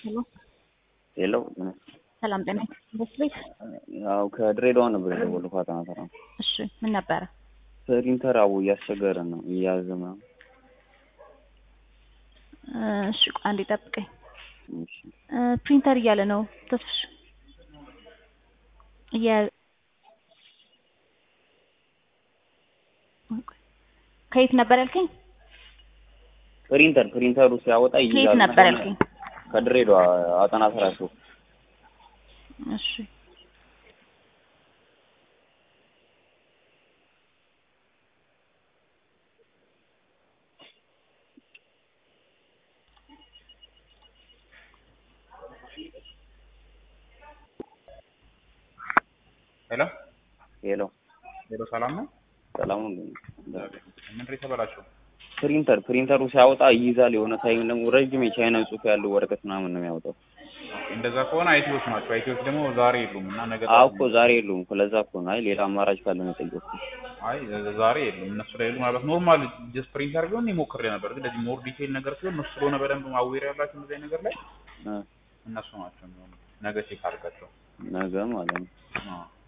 ሄሎ ሄሎ ሰላም ጤና ኢንቨስት ቤት። ያው ከድሬዳዋ ነበር የደወልኩት ፋጠና ተራ። እሺ ምን ነበረ? ፕሪንተር አቡ እያስቸገረ ነው እያያዘ ምናምን። እሺ ቆይ አንዴ ጠብቀኝ። እሺ ፕሪንተር እያለ ነው ተስፍሽ እያ ከየት ነበር ያልከኝ? ፕሪንተር ፕሪንተሩ ሲያወጣ ከየት ይይዛል። ነበር ያልከኝ? ከድሬዳዋ አጠና ተራ ሾው እሺ ሄሎ ሄሎ ሄሎ፣ ሰላም ነው? ሰላም ነው። ምንድን ነው የተበላሸው? ፕሪንተር ፕሪንተሩ ሲያወጣ ይይዛል። የሆነ ታይም ደግሞ ረጅም የቻይና ጽሑፍ ያለው ወረቀት ምናምን ነው የሚያወጣው። እንደዛ ከሆነ አይቲዎች ናቸው። አይቲዎች ደግሞ ዛሬ የሉም እና ነገ አዎ እኮ ዛሬ የሉም እኮ ለዛ እኮ ነው። አይ ሌላ አማራጭ ካለ ነው የጠየኩት። አይ ዛሬ የሉም እነሱ ላይ የሉም። ምናልባት ኖርማል ጀስት ፕሪንተር ቢሆን እኔ ሞክሬ ነበር፣ ግን እንደዚህ ሞር ዲቴይል ነገር ሲሆን እነሱ ስለሆነ በደንብ ማዌር ያላቸው እንደዚህ አይነት ነገር ላይ እ እነሱ ናቸው የሚሆኑት። ነገ ቼክ አድርጋቸው። ነገ ማለት ነው። አዎ